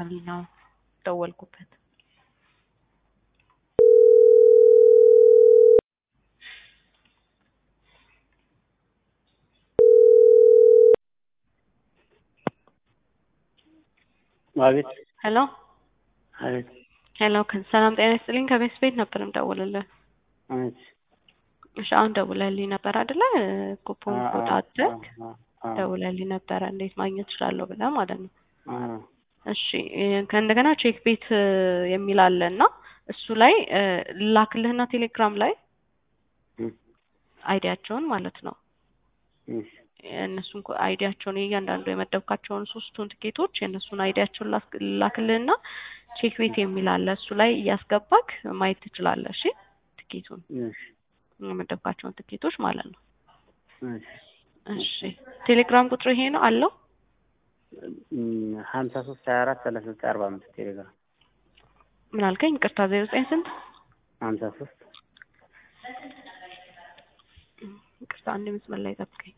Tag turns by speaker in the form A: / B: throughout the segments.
A: ስላልኝ ነው ደወልኩበት።
B: አቤት
A: ሄሎ
B: አቤት
A: ሄሎ፣ ሰላም ጤና ይስጥልኝ። ከቤት ቤት ነበር የምደውልልህ።
B: አቤት
A: እሺ፣ አሁን ደውለልኝ ነበር አይደለ? ኩፖን ኮድ አድርግ ደውለልኝ ነበረ እንዴት ማግኘት እችላለሁ ብለህ ማለት ነው። እሺ ከእንደገና ቼክ ቤት የሚል አለ እና እሱ ላይ ላክልህና ቴሌግራም ላይ አይዲያቸውን ማለት ነው የእነሱን አይዲያቸውን የእያንዳንዱ የመደብካቸውን ሶስቱን ትኬቶች የእነሱን አይዲያቸውን ላክልህና ቼክ ቤት የሚል አለ እሱ ላይ እያስገባክ ማየት ትችላለህ። እሺ ትኬቱን የመደብካቸውን ትኬቶች ማለት ነው። እሺ ቴሌግራም ቁጥር ይሄ ነው አለው
B: ሀምሳ ሶስት ሀያ አራት ሰላሳ ዘጠኝ አርባ አምስት ቴሌግራም
A: ምን አልከኝ? ይቅርታ ዜሮ ዘጠኝ ስንት?
B: ሀምሳ ሶስት
A: ይቅርታ አንድ መስመር ላይ ጠብቀኝ።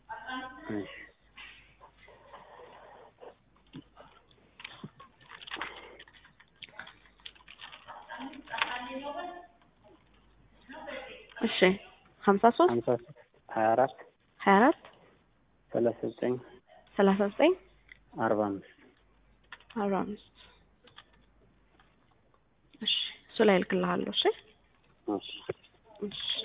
A: እሺ ሀምሳ ሶስት
B: ሀምሳ ሶስት ሀያ አራት
A: ሀያ አራት
B: ሰላሳ ዘጠኝ
A: ሰላሳ ዘጠኝ
B: አርባ አምስት
A: አርባ አምስት እሺ እሱ ላይ እልክልሃለሁ። እሺ
B: እሺ
A: እሺ